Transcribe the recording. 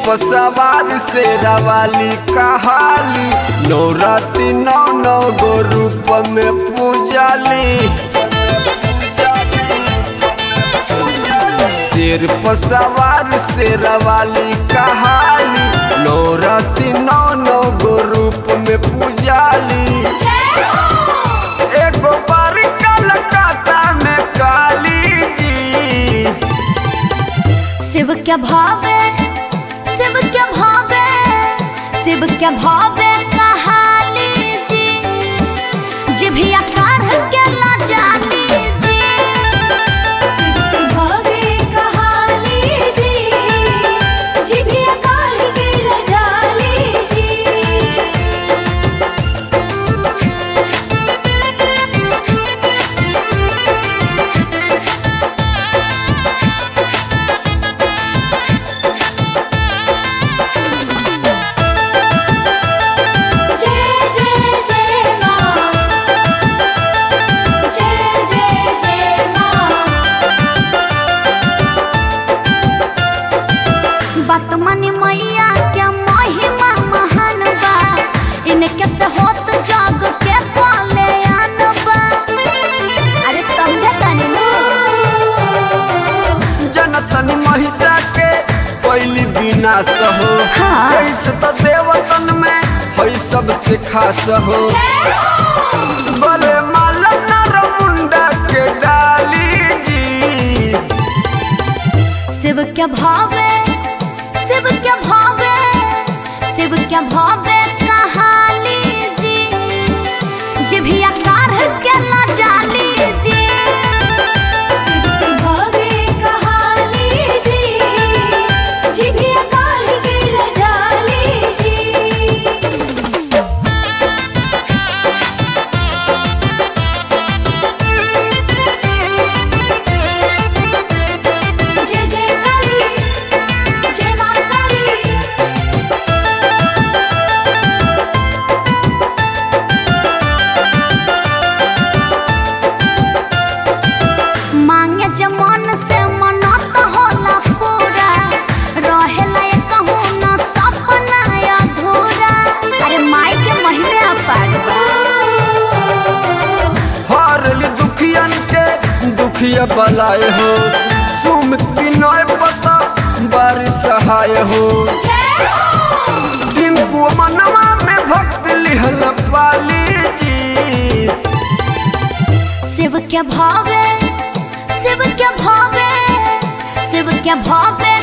पर सवार शेरा वाली कहाली नौराती नौ नौ गो रूप में पूजाली शेर पर सवार शेरा वाली कहाली नौराती नौ नौ गो रूप में पूजाली एगो बार कलकत्ता में काली जी शिव क्या भावे शिव क्या भावे शिव क्या भावे कहाली जी जिभिया कार के ला जाली जी शिव क्या भावे कहाली जी जिभिया कार के ला जाली जी जय जय जय मां जय जय जय मां बात माने मैया के महिमा महान बा इनके से होत जग के कल्याण बा अरे समझे तनी जनतन महिषा के पहली विनाश हो हाँ। ऐसे तो देवतन में है सबसे खास हो बले माला नर मुंडा के डाली जी शिव क्या भावे शिव क्या भावे शिव क्या भावे कहाली जी जिभिया कार के ला जाली जी शिव क्या भावे कहाली जी जिभिया कार के ला जाली जी जय जय काली जय मां काली मांगे जमन से मनत होला पूरा रहेला ये कहूँ न सपना अधूरा अरे माई के महिमे अपार बा हरली दुखियन के दुखिया बलाए हो सुमति नय पता बारिश सहाय हो टिंकू मनवा में भक्त लिहल पाली जी शिव क्या भावे शिव क्या भावे शिव क्या भावे